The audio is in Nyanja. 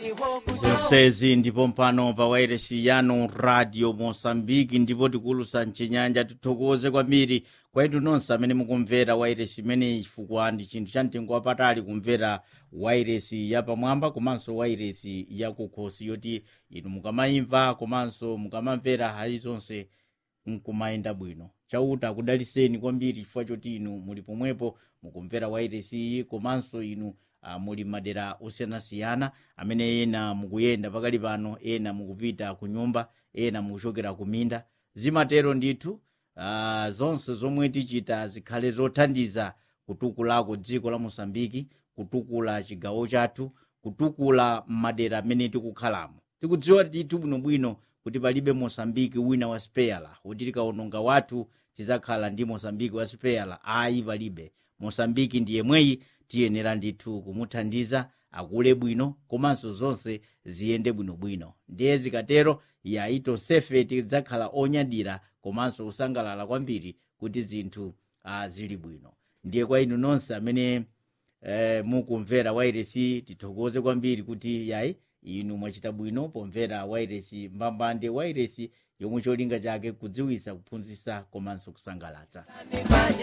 zonsezi ndipo mpano pa wairesi yanu radio mosambiki ndipo tikulusa mchinyanja tithokoze kwambiri kwa inu nonse amene mukumvera wairesi imeneyi chifukwa ndi chinthu cha mtengo wapatali kumvera wairesi yapamwamba komanso wairesi yakukhosi yoti inu mukamayimva komanso mukamamvera hayi zonse nkumayenda bwino chauta akudaliseni kwambiri chifukwa choti inu muli pomwepo mukumvera wairesi iyi komanso inu uh, muli madera osiyanasiyana amene ena mukuyenda pakali pano ena mukupita ku nyumba ena mukuchokera ku minda zimatero ndithu uh, zonse zomwe tichita zikhale zothandiza kutukulako dziko la mosambiki kutukula chigawo chathu kutukula madera amene tikukhalamo tikudziwa ndithu bwinobwino kuti palibe mosambiki wina wa speyala kuti tikawononga wathu tizakhala ndi mosambiki wa speyala ayi palibe mosambiki ndi yemweyi tiyenera ndithu kumuthandiza akule bwino komanso zonse ziyende bwinobwino ndiye zikatero yayi tonsefe tidzakhala onyadira komanso kusangalala kwambiri kuti zinthu uh, zili bwino ndiye kwa inu nonse amene eh, mukumvera wairesi tithokoze kwambiri kuti yayi inu mwachita bwino pomvera wairesi mbambande wairesi yomwe cholinga chake kudziwisa kuphunzitsa komanso kusangalatsa